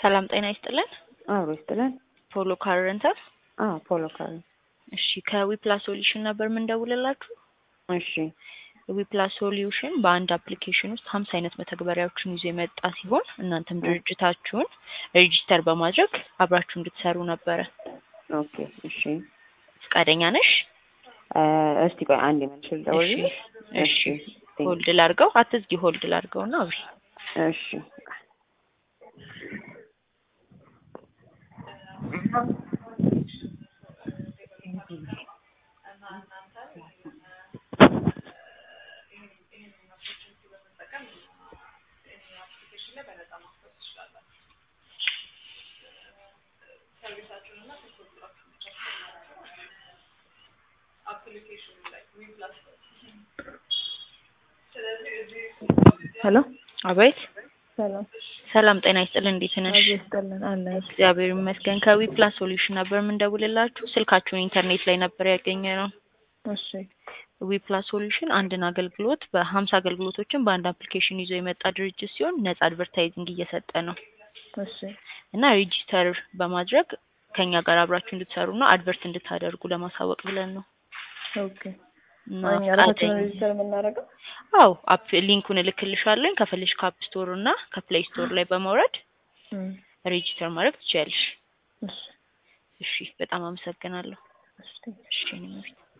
ሰላም ጤና ይስጥልን። አብሮ ይስጥልን። ፖሎ ካር ሬንታል። አዎ ፖሎ ካር። እሺ ከዊፕላስ ሶሉሽን ነበር የምንደውልላችሁ። እሺ ዊፕላስ ሶሉሽን በአንድ አፕሊኬሽን ውስጥ ሀምሳ አይነት መተግበሪያዎችን ይዞ የመጣ ሲሆን እናንተም ድርጅታችሁን ሬጂስተር በማድረግ አብራችሁ እንድትሰሩ ነበረ። ኦኬ እሺ ፈቃደኛ ነሽ? እ እስቲ ቆይ አንድ መልሽ ልደውልልሽ። እሺ ሆልድ ላርገው፣ አትዝጊ፣ ሆልድ ላርገው እና አብሪ። እሺ ሄሎ አቤት። ሰላም ሰላም ጤና ይስጥልን። እንዴት ነሽ? አብሮ ይስጥልን አለ እግዚአብሔር ይመስገን። ከዊፕላስ ሶሉሽን ነበር የምንደውልላችሁ። ስልካችሁን ኢንተርኔት ላይ ነበር ያገኘ ነው። እሺ ዊፕላስ ሶሉሽን አንድን አገልግሎት በሀምሳ አገልግሎቶችን በአንድ አፕሊኬሽን ይዞ የመጣ ድርጅት ሲሆን ነጻ አድቨርታይዚንግ እየሰጠ ነው እሺ እና ሬጂስተር በማድረግ ከኛ ጋር አብራችሁ እንድትሰሩና አድቨርት እንድታደርጉ ለማሳወቅ ብለን ነው። ኦኬ እና እኛ ራሳችን ፈቃደኛ- ሬጅስተር የምናደርገው አዎ አፕ ሊንኩን እልክልሻለሁ። ከፈለሽ ከአፕ ስቶር እና ከፕሌይ ስቶር ላይ በማውረድ እም፣ ሬጂስተር ማድረግ ትችያለሽ። እሺ እሺ፣ በጣም አመሰግናለሁ። እሺ እሺ እኔ መቤት